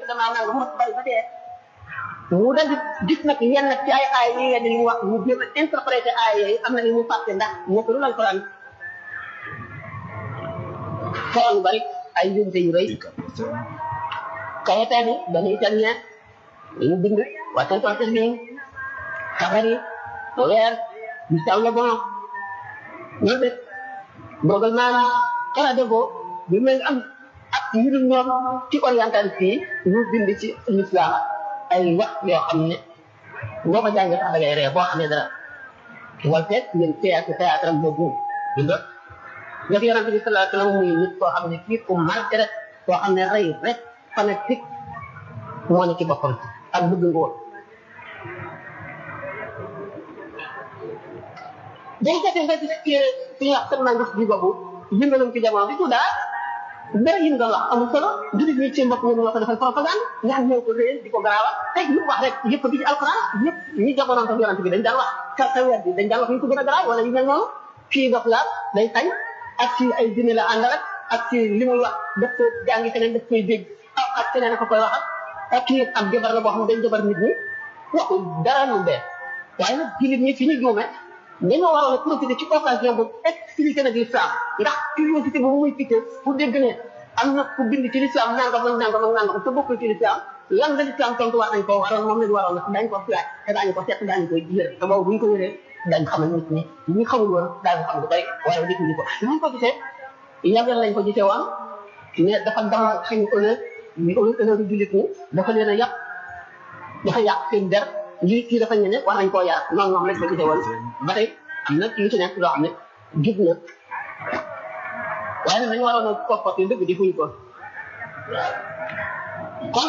damaa nanga mu bari ba dee mu dal di gis nag yenn ci ay aay yi ngeen di wax mu jéem a interprété aay yooyu am na ni mu fàtte ndax ñëpp lu lañ ko daan foron bari ay njumte yu rëy kayetee ni benn italien ñu bind Washington Irving Safari weer Gustave Le Bon ñu def dogal naa xanaa defoo bi mel am ak ñu dul ñoom ci orientaliste yi ñu bind ci l'islam ay wax yoo xam ne boo ko jàngee sax da ngay ree boo xam ne dara wal feet ngeen théâtre théâtre am boobu bind nga fi yonente bi sallallahu alayhi wasallam muy nit koo xam ne kii ku marqué rek koo xam ne rey rek fanatique moo ne ci boppam ak bëgg ngóor day jafe nga gis ci fi ñuy wax seen nangis bi boobu yëngalum ci jamono bi tuddaa dara yi nga wax amul solo jullit ñi seen bopp ñoom ñoo ko defal propagande ñaan ñoo ko réer di ko garaawa tey lu wax rek yëpp bi ci alquran yëpp ñi jamonoon tam yonante bi dañ daan wax ka sa weer bi dañ daan wax ñu ko gën a garaaw wala yu mel noonu kii dof la day tañ ak ci ay dine la ànd rek ak ci li muy wax daf ko jàngi feneen daf koy dégg ak ak feneen ko koy waxal ak kii am jabar la boo xam ne dañ jabar nit ñi waxul dara lu bees waaye nag jullit ñi fi ñu juume dañoo waroon a profiter ci occasion boobu expliqué na l'islam ndax curiosité boobu muy piqué pour dégg ne am na ku bind ci l'islam nangam ak nangam ak nangam te bokkul ci l'islam lan la l'islam tontu war nañ ko waroon moom lañ waroon na dañ ko laaj te daañu ko seet daañu koy yër te boobu bu ñu ko yëree dañ xamal nit ñi ñi xamul woon daañu xam lu bari waaye nit ñi ko ñu ko gisee yàggal lañ ko gisee woon mais dafa dama xañ honneur ñu honneur du jullit ñi dafa leen a yàq dafa yàq seen der lii kii dafa ñene war nañ koo yaar noonu moom lañ ko gisee woon ba tey am na lu ci nekk loo xam ne jub na waaye nag dañu waroon a comporté dëgg di fuñ ko kon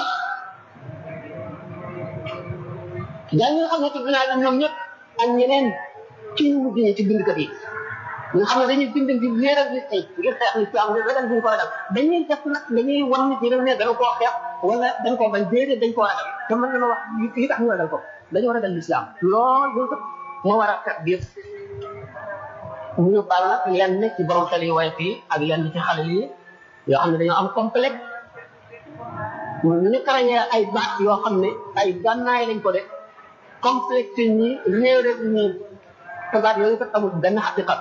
gaa ñi nga xam ne tudd naa leen ñoom ñëpp ak ñeneen ci ñu mujj ñi ci bindkat yi nga xam ne dañuy bind di leeral nit ñi ngir xeex nit am ne ragal buñ ko ragal dañuy def nag dañuy wan nit ñi ne dana koo xeex wala dañ koo bañ déedéet dañ koo ragal te mën na wax yi tax ñu ragal ko dañoo ragal l'islam lool loolu moo war a fekk biir ñu baal nag lenn ci borom xel yi waaye fii ak lenn ci xale yi yoo xam ne dañoo am complexe ñu karañee ay baat yoo xam ne ay gànnaay lañ ko def complexe ñi réere ñi te baat yooyu kat amul benn xaqiqa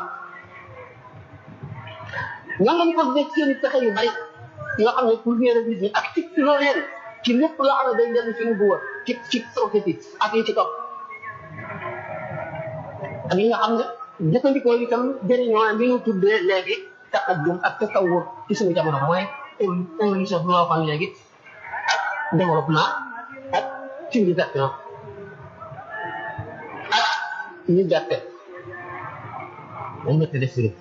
ñoom lañ ko def seen pexe yu bari yoo xam ne pour réere nit ñi ak ci loo leen ci lépp loo xam ne day dellu ci nubuwa ci ci prophétie ak yi ci topp ak yi nga xam ne jëfandikoo itam jëriñoo li ñu tuddee léegi taqaddum ak tasawur ci suñu jamono mooy évolution bi ma waxoon léegi ak développement ak civilisation ak liberté dañ nekk def si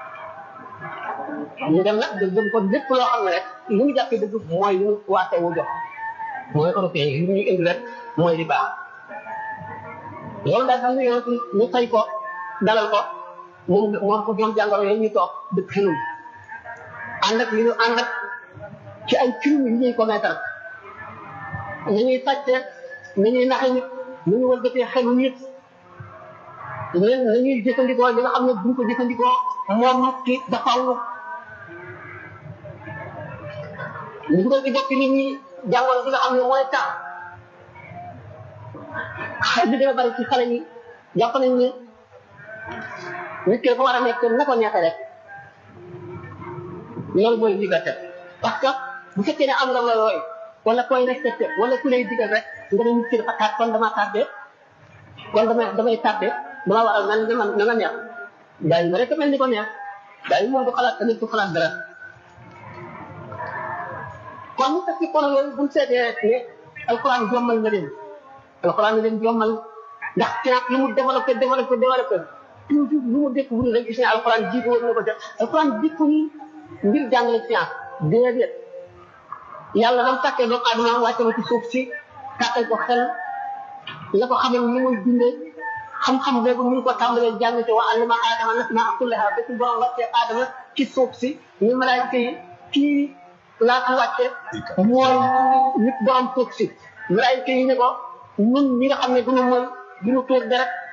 ñu dem nag gëm ko lépp loo xam ne rek li ñu jàppee dëgg mooy li ñu waate wu jox mooy européen yi li ñu indi rek mooy li baax loolu daal xam nga yow ñu fay ko dalal ko moom moom ko ñoom jàngoro yooyu ñu toog dëkk xelum ànd ak li ñu ànd ak ci ay film yi ñuy commettre ni ñuy sàcce ni ñuy naxe nit ni ñu wëlbatee xelu nit leen ni ñuy jëfandikoo li nga xam ne buñ ko jëfandikoo moom nit ki dafaw ñu dugal ci bopp nit ñi jàngoro bi nga xam ne mooy tax xel bi dina bari ci xale yi jàpp nañ ne nit ki dafa war a nekk na ko neexee rek loolu mooy liberté parce que bu fekkee ne am nga looy wala koy respecté wala ku lay digal rek nga ne nit ki dafa taat kon dama tardé kon damay damay tardé dama war a nan na na nga neex daay ma rek mel ni ko neex daay moom du xalaat tamit du xalaat dara kon ñu fekk kon loolu buñ seetee ne alquran jommal nga leen alquran nga leen jommal ndax science lu mu développé développé développé toujours lu mu dëkk wul rek gis ne alquran jiitu woon na ko def alquran dikku ni ngir jàngale science déedéet yàlla dam tàkkee doomu aadama wàcce ma ci suuf si tàkkal ko xel la ko xamal ni muy dundee xam-xam boobu ñu ko tàmbalee jàng ci wa allama aadama nasmaa kullaha ba ci borom wàccee aadama ci suuf si ñu malaayika yi kii laa ko wàcce mooy nit borom suuf si malaayika yi ne ko ñun ñi nga xam ne duñu mën duñu tuur deret